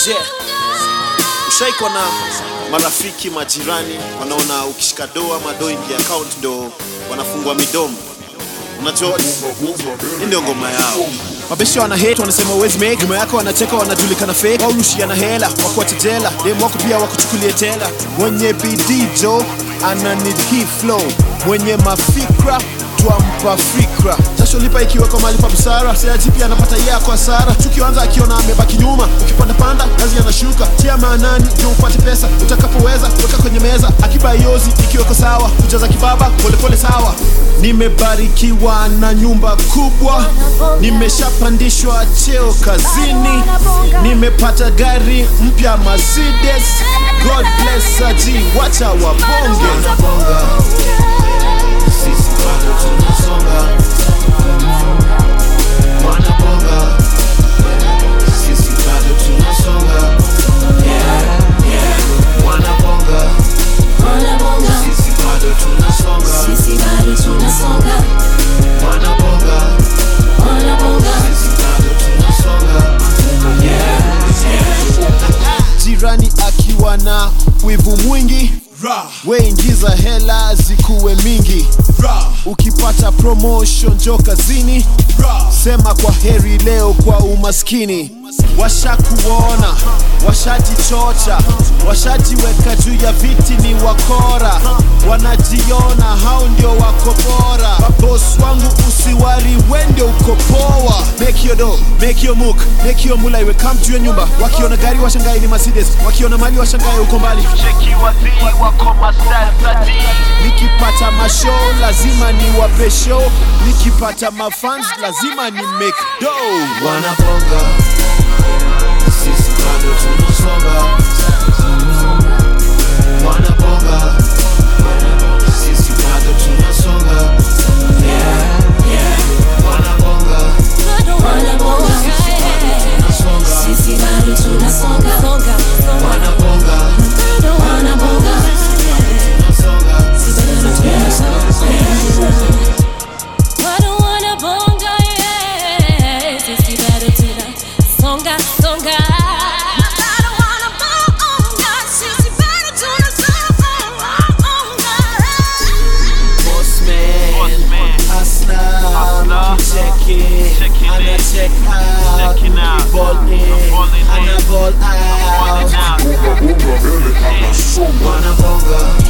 Je, ushaikuwa na marafiki majirani wanaona ukishika doo ama doo ingia account ndo wanafungua midomo? Unajua hii ndio ngoma yao. mabesha wana hate wanasema uwezi make nyuma yako wanacheka wanajulikana fake waurushiana hela wakuache jela dem wako pia wakuchukulie tela mwenye bidii jo ana need hii flow mwenye mafikra twampa fikra jasho lipa ikiwekwa mali pa busara seaji pia anapata yeye kwa hasara tukianza akiona amebaki nyuma ukipanda panda kazi anashuka tia maanani ndio upate pesa utakapoweza weka kwenye meza akiba yozi ikiweko sawa kujaza kibaba polepole sawa nimebarikiwa na nyumba kubwa nimeshapandishwa cheo kazini nimepata gari mpya Mercedes God bless aji wacha wabonge Sisi bado tunasonga, wanabonga. Sisi bado tunasonga, yeah, yeah, wanabonga. Sisi bado tunasonga, wanabonga. Sisi bado tunasonga, jirani akiwa na wivu mwingi weingiza hela zikuwe mingi ukipata promotion jo kazini sema kwa heri leo kwa umaskini washakuona washajichocha washajiweka juu ya viti ni wakora wanajiona hao ndio wako bora mabos wangu usiwari wende uko poa make your do make your move make your mula iwe come to your nyumba wakiona gari washangae ni Mercedes wakiona mali washangae uko mbali nikipata mashow lazima ni wape show nikipata mafans lazima ni make do wanabonga. Sisi bado tunasonga, wanabonga. Sisi bado tunasonga, yeah, yeah, wanabonga. Sisi bado tunasonga, wanabonga. Tunasonga, Songa, songa. boss man, hustler, check it, ana check out, ball in, ana ball out. Wanabonga.